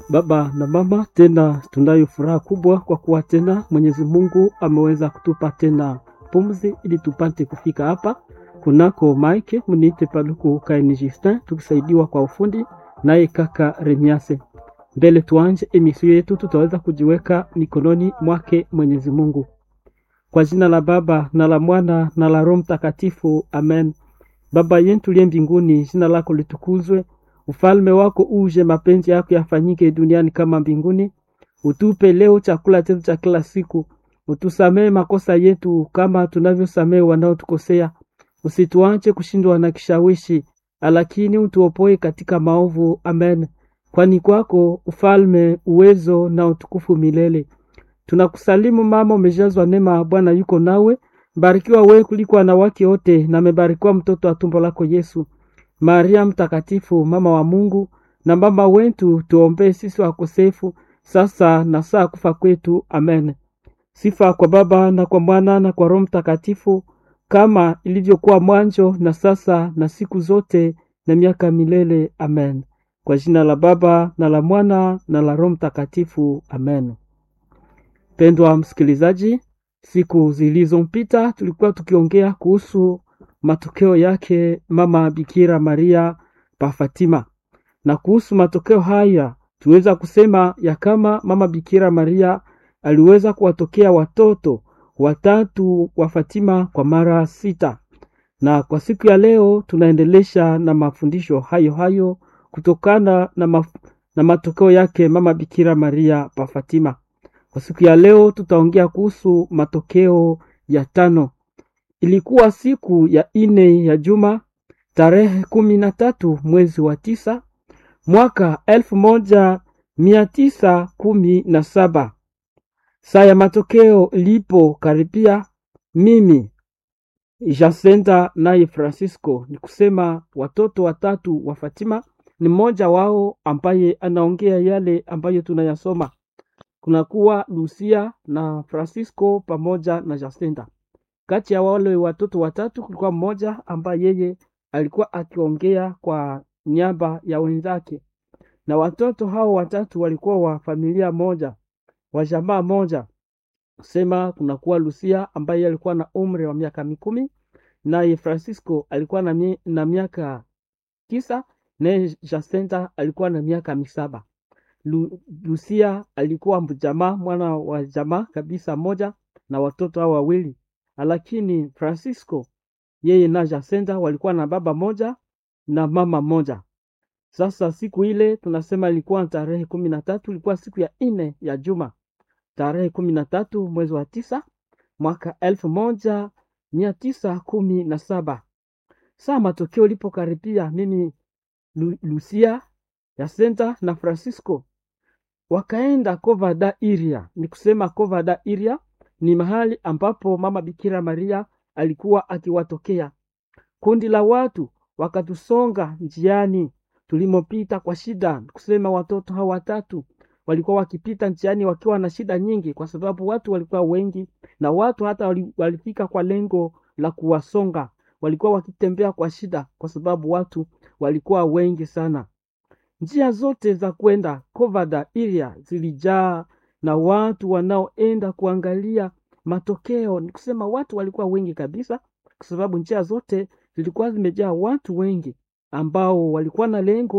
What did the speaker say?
Baba na mama, tena tunayo furaha kubwa kwa kuwa tena Mwenyezi Mungu ameweza kutupa tena pumzi ili tupate kufika hapa kunako Mike mniite Paluku Kaini Justin, tukisaidiwa kwa ufundi naye kaka Remiase. Mbele tuanje emisio yetu, tutaweza kujiweka mikononi mwake Mwenyezi Mungu. Kwa jina la Baba na la Mwana na la Roho Mtakatifu, amen. Baba yetu liye mbinguni, jina lako litukuzwe, ufalme wako uje, mapenzi yako yafanyike duniani kama mbinguni. Utupe leo chakula chetu cha kila siku, utusamee makosa yetu kama tunavyosamee wanaotukosea, usituache kushindwa na kishawishi, lakini utuopoe katika maovu. Amen. Kwani kwako ufalme, uwezo na utukufu milele. Tunakusalimu mama, umejazwa neema, Bwana yuko nawe, mbarikiwa wewe kuliko wanawake wote, na amebarikiwa mtoto wa tumbo lako Yesu. Maria mtakatifu, mama wa Mungu na mama wetu, tuombee sisi wakosefu, sasa na saa kufa kwetu. Amen. Sifa kwa Baba na kwa Mwana na kwa Roho Mtakatifu, kama ilivyokuwa mwanzo na sasa na siku zote na miaka milele. Amen. Kwa jina la Baba na la Mwana na la Roho Mtakatifu. Amen. Pendwa msikilizaji, siku zilizompita tulikuwa tukiongea kuhusu matokeo yake mama Bikira Maria pa Fatima, na kuhusu matokeo haya tuweza kusema ya kama mama Bikira Maria aliweza kuwatokea watoto watatu wa Fatima kwa mara sita, na kwa siku ya leo tunaendelesha na mafundisho hayo hayo kutokana na, maf na matokeo yake mama Bikira Maria pa Fatima. Kwa siku ya leo tutaongea kuhusu matokeo ya tano. Ilikuwa siku ya ine ya juma tarehe kumi na tatu mwezi wa tisa mwaka elfu moja mia tisa kumi na saba. Saa ya matokeo ilipo karibia, mimi Jacinta naye Francisco, ni kusema watoto watatu wa Fatima, ni mmoja wao ambaye anaongea yale ambayo tunayasoma kunakuwa Lucia na Francisco pamoja na Jacinta. Kati ya wale watoto watatu kulikuwa mmoja ambaye yeye alikuwa akiongea kwa niaba ya wenzake, na watoto hao watatu walikuwa wa familia moja, wa jamaa moja. Sema kunakuwa Lucia ambaye alikuwa na umri wa miaka mikumi, naye Francisco alikuwa na, mi, na miaka tisa, naye Jacinta alikuwa na miaka misaba. Lu, Lucia alikuwa mjamaa mwana wa jamaa kabisa moja na watoto hao wawili, lakini Francisco yeye na Jacinta walikuwa na baba moja na mama moja. Sasa siku ile tunasema ilikuwa tarehe kumi na tatu, ilikuwa siku ya ine ya juma, tarehe kumi na tatu mwezi wa tisa mwaka elfu moja mia tisa kumi na saba. Saa matokeo ilipokaribia, mimi Lu, Lucia Jacinta na Francisco wakaenda Cova Iria. Ni kusema Cova Iria ni mahali ambapo mama Bikira Maria alikuwa akiwatokea. Kundi la watu wakatusonga njiani tulimopita kwa shida. Kusema watoto hao watatu walikuwa wakipita njiani wakiwa na shida nyingi, kwa sababu watu walikuwa wengi, na watu hata walifika kwa lengo la kuwasonga. Walikuwa wakitembea kwa shida, kwa sababu watu walikuwa wengi sana. Njia zote za kwenda Cova Iria zilijaa na watu wanaoenda kuangalia matokeo. Ni kusema watu walikuwa wengi kabisa, kwa sababu njia zote zilikuwa zimejaa watu wengi ambao walikuwa na lengo